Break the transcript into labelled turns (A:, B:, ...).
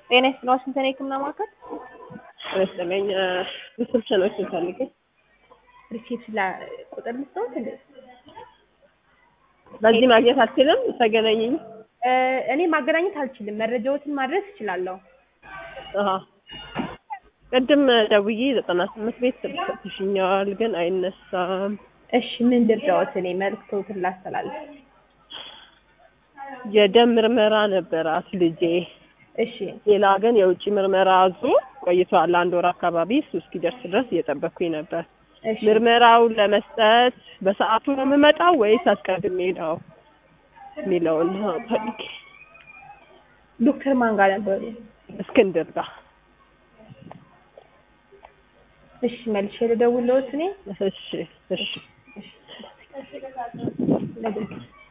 A: ጤና ይስጥልኝ ዋሽንግተን የህክምና ማዕከል
B: መሰለኝ ሪሰፕሽኖችን ፈልጌ
A: ሪሴፕሽን ቁጥር ልስጠውት እንዴ?
B: በዚህ ማግኘት አልችልም። ተገናኘኝ።
A: እ እኔ ማገናኘት አልችልም። መረጃዎትን ማድረስ እችላለሁ።
B: አሀ ቅድም ደውዬ ዘጠና ስምንት ቤት ስልክ ሰጥሽኛል፣ ግን አይነሳም።
A: እሺ ምን ልርዳዎት? እኔ መልዕክቶትን ላስተላልፍ።
B: የደም ምርመራ ነበራት ልጄ።
A: እሺ
B: ሌላ ግን የውጭ ምርመራ አዞ ቆይቷል። አንድ ወር አካባቢ እሱ እስኪደርስ ድረስ እየጠበቅኩኝ ነበር።
A: እሺ
B: ምርመራውን ለመስጠት በሰዓቱ ነው የምመጣው ወይስ አስቀድሜ ነው የሚለውን ፈልጌ
A: ዶክተር ማን ጋር ነበሩ?
B: እስክንድር ጋር
A: እሺ መልሼ ልደውልልዎት እኔ
B: እሺ እሺ
A: ነገ